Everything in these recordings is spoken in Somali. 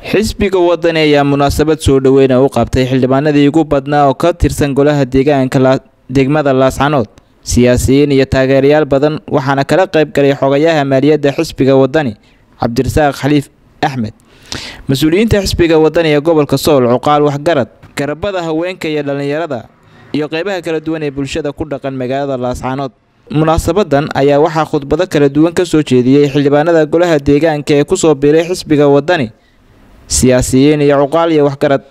xisbiga wadani ayaa munaasabad soo dhoweyna u qabtay xildhibaanadii ugu badnaa oo ka tirsan golaha deegaanka degmada laascanood siyaasiyiin iyo taageerayaal badan waxaana kala qayb galay xogayaha maaliyadda xisbiga wadani cabdirasaaq khaliif axmed mas-uuliyiinta xisbiga wadani ee gobolka sool cuqaal waxgarad garabada haweenka iyo dhallinyarada iyo qeybaha kala duwan ee bulshada ku dhaqan magaalada laascanood munaasabadan ayaa waxaa khudbado kala duwan ka soo jeediyey xildhibaanada golaha deegaanka ee kusoo biiray xisbiga wadani siyaasiyiin iyo cuqaal iyo waxgarad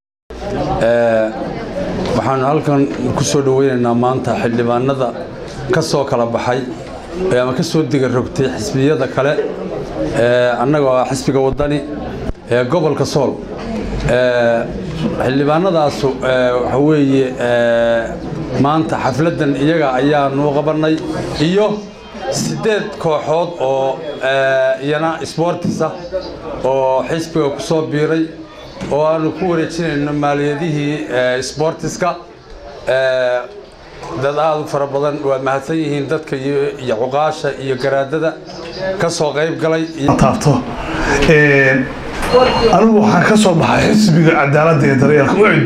waxaanu halkan ku soo dhoweynaynaa maanta xildhibaanada ka soo kala baxay ama ka soo diga rogtay xisbiyada kale annagoo ah xisbiga wadani ee gobolka sool xildhibaanadaasu waxa weeye maanta xafladdan iyaga ayaanu qabannay iyo siddeed kooxood oo iyana sboortisa oo xisbiga ku soo biiray oo aanu ku wareejinayno maaliyadihii sboortiska dad aada u fara badan waa mahadsan yihiin dadka iyo cuqaasha iyo garaadada ka soo qayb galay taabto anigu waxaan ka soo baxay xisbiga cadaaladda ee daryeelka ucid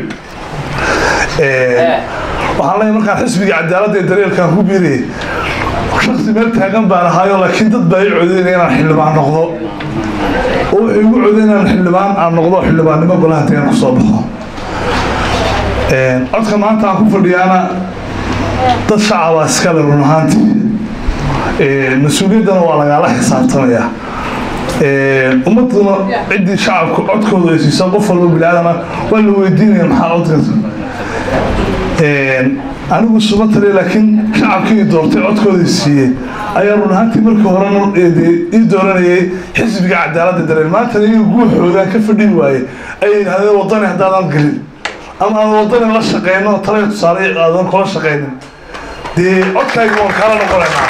waxaan leeyahay markaan xisbiga cadaaladda ee daryeelkaan ku biirayay shaksi meel taagan baan ahaayo laakiin dad baa i codeynaya inaan xildhibaan noqdo oo wuxuu igu codeyn inaan xildhibaan aan noqdo xildhibaannimo golaha deegaan ku soo baxo codka maanta aan ku fadhiyaana dad shacabaa iskale run ahaantii mas-uuliyaddana waa lagaala xisaabtamayaa ummaduna ciddii shacabku codkooda ay siisa qof walba biniaadana waa la weydiinaya maxaa codkaas anigu suma taliya laakiin shacabkii doortay codkooda siiyey ayaa run ahaantii markii horena ii dooranayay xisbiga cadaaladda dareen maantana iyaga guuxoogaan ka fadhin waaye ayay yidhahdeen wadani haddaadan gelin ama aan wadani la shaqeyno talaya tusaale aadan kula shaqeynin dee codkayga waan kaala noqonaynaa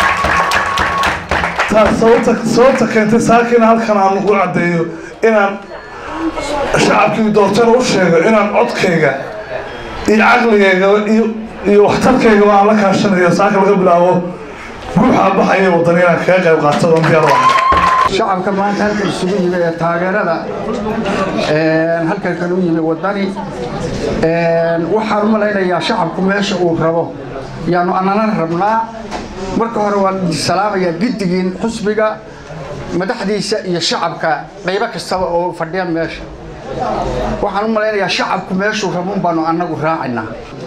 taas sababta sababta keentay saakiina halkan aan u caddeeyo inaan shacabkii doortayna u sheego inaan codkayga iyo caqligayga iyo iyo waxtarkayga aan la kaashanayo saaka laga bilaabo guuxa baxaya wadani inaan kaga qayb qaato oon diyaar u ahay shacabka maanta halkan isugu yimi ee taageerada halkan kan u yimi wadani waxaan u malaynayaa shacabku meesha uu rabo yaanu anana rabnaa marka hore waan salaamayaa giddigiin xusbiga madaxdiisa iyo shacabka qaybo kastaba oo fadhiya meesha waxaan u malaynayaa shacabku meeshuu rabun baanu annagu raacaynaa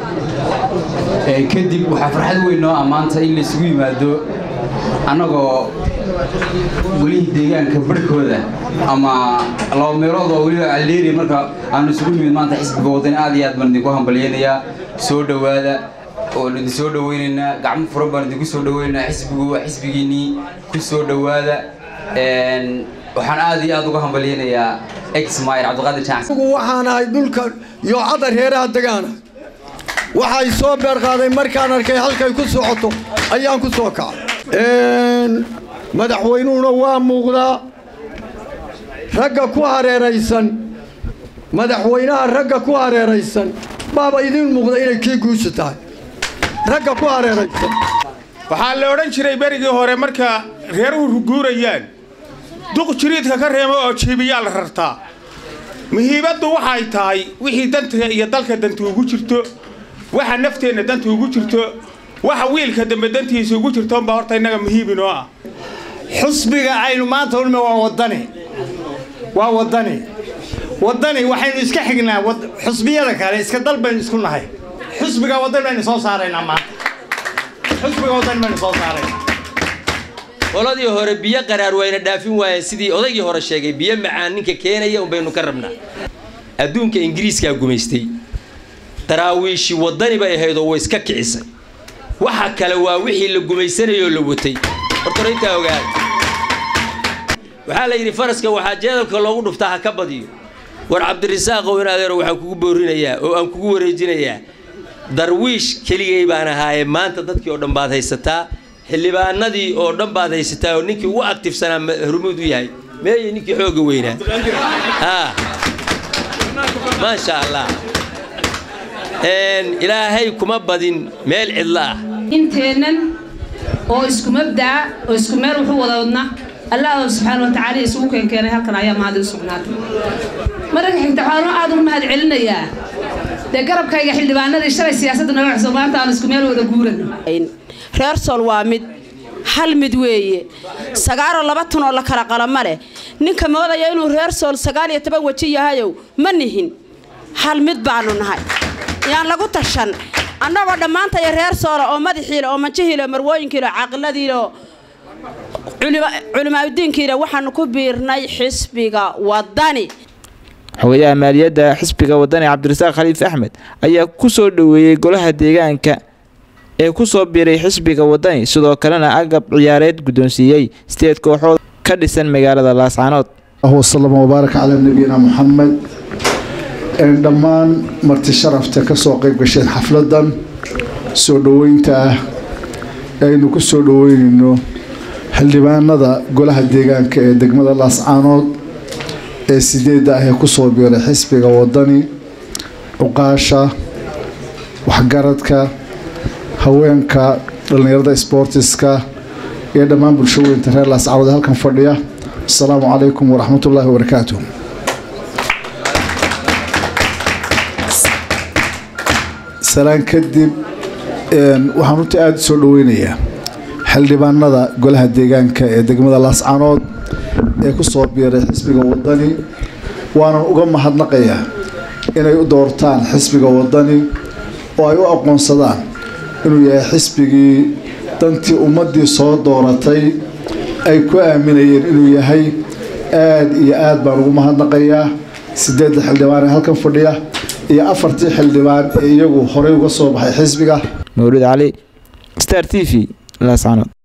kadib waxaa farxad weyn noo ammaanta in laysugu yimaado annagoo welihii deegaanka barhkooda ama laba meelood oo weliba calleeri marka aanu isugu nimid maanta xisbiga wadani aad iyo aad baan idinku hambalyaynayaa soo dhowaada oon idin soo dhowaynaynaa gacmo furan baan idinku soo dhowaynaynaa xisbigu waa xisbigiinnii ku soo dhowaada waxaan aad iyo aad uga hambalyaynayaa exmir cabdiqaadir jaansan waxaan ahay dhulka yoocada reeraha degaana waxay soo beerqaaday markaan arkay halkay ku socoto ayaan ku soo kacay madaxweynuhuna waa muuqdaa ragga ku hareeraysan madaxweynaha ragga ku hareeraysan baaba idiin muuqda inay kii guusha tahay ragga ku hareeraysan waxaa la odhan jiray berigii hore marka reeruhu ruguurayaan duq jiriidka ka reemo oo jiibiyaa la rartaa muhiimaddu waxay tahay wixii danta iyo dalka danta ugu jirto waxa nafteenna danta ugu jirto waxa wiilka dambe dantiisa ugu jirto unbaa horta innaga muhiibinoo ah xusbiga aynu maanta ulme waa wadani waa wadani wadani waxaynu iska xignaa xusbiyada kale iska dal baynu isku nahay xusbiga wadani baynu soo saaraynaa maanta xusbiga wadani baynu soo saaraynaa qoladii hore biyo qaraar wayna dhaafin waayeen sidii odaygii hore sheegay biyo macaan ninka keenaya unbaynu ka rabnaa adduunka ingiriiskaa gumaystay daraawiishi wadani bay ahayd oo way iska kicisay waxa kale waa wixii la gumaysanayoo la watay hortore intaa ogaada waxaa la yidhi faraska waxaa jeedalka loogu dhuftaa ha ka badiyo war cabdirasaaqow in adeero waxaan kugu boorinayaa oo aan kugu wareejinayaa darwiish keligay baan ahaaye maanta dadkii oo dhan baad haysataa xildhibaanadii oo dhan baad haysataa oo ninkii ugu aktifsanaa hormuud u yahay meeye ninkii xooga weynaa maasha allah ilaahay kuma badin meel cidlo ah inteennan oo isku mabdaca oo isku meel wuxuu wada wadna allah subxaana watacaala isugu keenkeenay halkan ayaa mahad u sugnaatay mararka xigta waxaan aada ugu mahad celinayaa dee garabkayga xildhibaanadii shalay siyaasadda naga cusub maanta aan isku meel wada guurano reer sool waa mid hal mid weeye sagaaroo laba tun oo la kala qalama leh ninka moodaya inuu reer sool sagaal iyo toban weji yahayow ma nihin hal mid baanu nahay yaan lagu tashan annagoo dhammaantaya reer soola oo madaxiile oo manjihiile marwooyinkiile caaqiladiile oo culimaadudiinkiile waxaanu ku biirnay xisbiga wadani xogayaha maaliyadda xisbiga wadani cabdirasaaq khaliif axmed ayaa ku soo dhoweeyey golaha deegaanka ee ku soo biiray xisbiga wadani sidoo kalena agab ciyaareed guddoonsiiyey sideed kooxood ka dhisan magaalada laascaanood wasalama wabaarak calaa nabiyina muxamed dhammaan marti sharafta ka soo qayb gasheen xafladan soo dhoweynta ah aynu ku soo dhoweynayno xildhibaanada golaha deegaanka ee degmada laascaanood ee sideedda ah ee kusoo biiray xisbiga wadani cuqaasha waxgaradka haweenka dhallinyarada sboortiska iyo dhammaan bulshooyinta reer laascaanood ee halkan fadhiya asalaamu calaykum waraxmatullaahi wabarakaatu salaan kadib waxaan runtii aada u soo dhoweynayaa xildhibaanada golaha deegaanka ee degmada laascaanood ee ku soo biiray xisbiga wadani waanan uga mahadnaqayaa inay u doortaan xisbiga wadani oo ay u aqoonsadaan inuu yahay xisbigii dantii ummaddii soo dooratay ay ku aaminayeen inuu yahay aada iyo aad baan ugu mahadnaqayaa sideedda xildhibaan ee halkan fadhiya iyo afartii xildhibaan ee iyagu horey uga soo baxay xisbiga mawlid cali star t v laascaanood